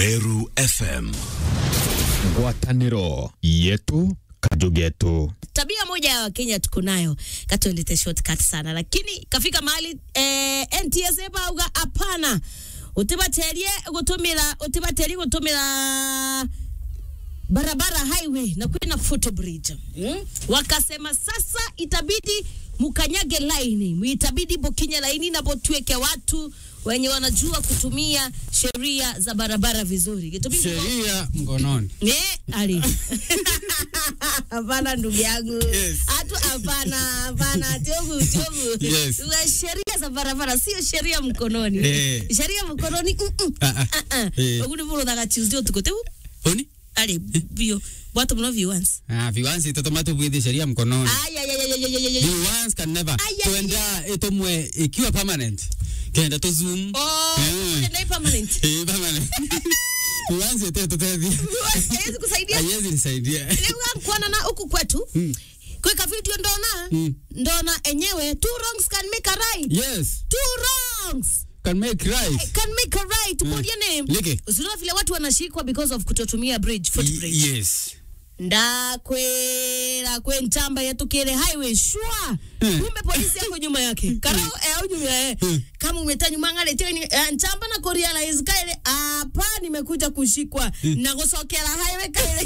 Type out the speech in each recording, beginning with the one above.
Meru FM. ngwatanĩro yetu kajugetu tabia moja ya wakenya tuko nayo katolete shortcut sana lakini kafika mahali eh, ntsa bauga hapana utibaterie gutumira utibaterie gutumira barabara highway na kwina footbridge mm? wakasema sasa itabidi mukanyage laini itabidi bokinye laini na botueke watu wenye wanajua kutumia sheria za barabara vizuri Itabidi- sheria mkononi. Eh, ali. Hapana ndugu yangu. Yes. Hatu hapana, hapana tiobu tiobu. Yes. Wa sheria za barabara sio sheria mkononi. Eh. Sheria mkononi. Mm -mm. Ah, ah. Ah ah. Eh. Oguni bolo daga Tuesday tukote. Oni? Ali bio. Watu mno viewers. Ah, viwansi totomato bwidhi sheria mkononi. Ay ay ay ay ay ay. ay. Viwansi can never. Ay, ay, Tuenda itomwe ikiwa permanent. Kenda to zoom. Oh, Eh. ndio permanent. Eh, permanent. Viwansi ete totethi. Haiwezi kusaidia. Haiwezi nisaidia. Leo kuona na huku kwetu. Kweka video ndona. Mm. Ndona enyewe two wrongs can make a right. Yes. Two wrongs. Can make right. can make a right. Put your name. Leke. Usiona vile watu wanashikwa because of kutotumia bridge, footbridge. Y- Yes. ndakwera kwe ntamba yatukire highway shwa Mm. kumbe polisi yako nyuma yake karao eh, au nyuma eh. Mm. kama umeta nyuma ngale teni eh, ntamba na kurealize kaile hapa nimekuja kushikwa na kusokera highway kaile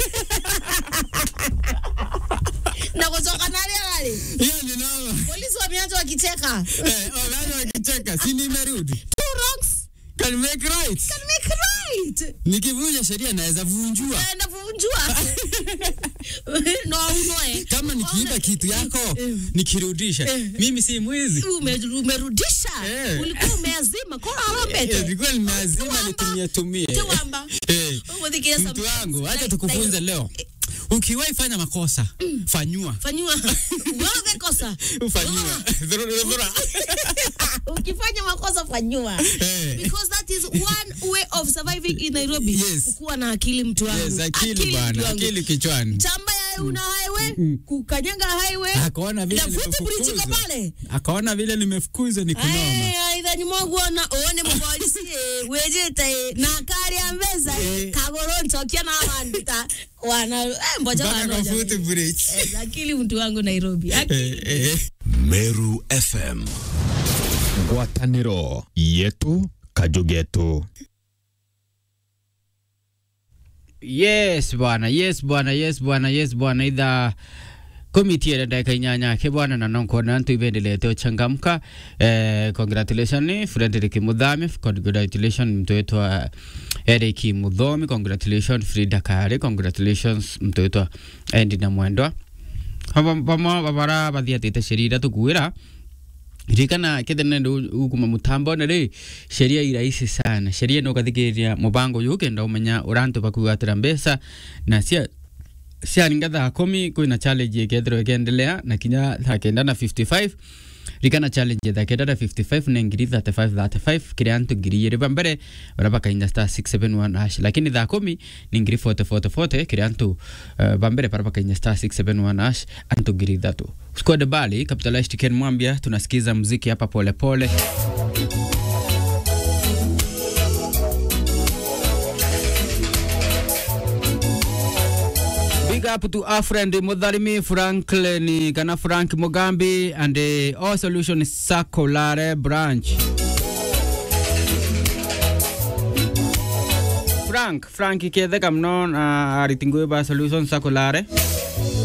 na kusoka nale nale Hiyo ni noma. polisi wameanza wakicheka Eh, wanaanza wakicheka. Si nimerudi. two wrongs Can make right. can make right Nikivunja sheria naweza vunjua. Eh, navunjua no unoe Kama nikiiba kitu yako nikirudisha, mimi si mwizi. Ume- umerudisha Eh. ulikuwa umeazima kora Eh, arambete Nilikuwa nimeazima Tuwamba. nitumie tumie. Tuwamba. Eh, Umudhikia Mtu some- wangu, acha like- tukufunze like- leo. Ukiwahi fanya makosa, fanyua. fanyiwa wewe kosa Ufanyua. Dhurura, dhurura. ukifanya makosa fanyiwa Eh. because that is one way of surviving in Nairobi Yes. kuwa na akili mtu wangu Yes, akili mtu bwana, wangu. akili kichwani. chamba ya una highway kukanyaga highway Akaona vile na footbridge iko nimefukuzwa. pale Akaona vile nimefukuzwa ni kunoma. aithani mwaguona one mupolisi eh, wejete na kari ya mbeza Eh. kagoro ntokia na wandita wana eh, mboja Mpaka kwa wanoja footbridge. Eh, akili mtu wangu Nairobi akili Eh, eh. Meru FM. ngwatanĩro yetu kajugetu yes bwana yes bwana yes bwana yes bwana idha komiti ya dakika inyanya ke bwana na nonkona ntu ivendelete uchangamka eh, congratulation Frederick Muthami congratulation mtu wetu wa Eric Muthomi congratulation Frida Kare congratulations mtu wetu wa Endi na Mwendwa pamo babara bathiatite sheria tukuira ririkana kethene ndu ukuma mutambo na ri sheria irahisi sana sheria no kathikiriria mubango uyu kenda umenya urantu bakugatira mbeca na cia ciaringa thaa kumi kwina challenge ikethirwo ikiendelea na kinya thaa kenda na 55 rikana challenge thaa kenda na 55 na ngiri 35 35 kiri antu ngiri igiri ba mbere bara bakainya star 671 hash lakini thaa kumi ni ngiri 40 40 40 kiri antu uh, ba mbere bara bakainya star 671 hash antu ngiri ithatu squad bali capitalized Ken Mwambia tunasikiza muziki hapa pole pole Big up to our friend Mudharimi Franklin kana Frank Mugambi and uh, All Solution Sakolare branch. Frank, Frank iketheka mno na aritingwe ba Solution Sakolare.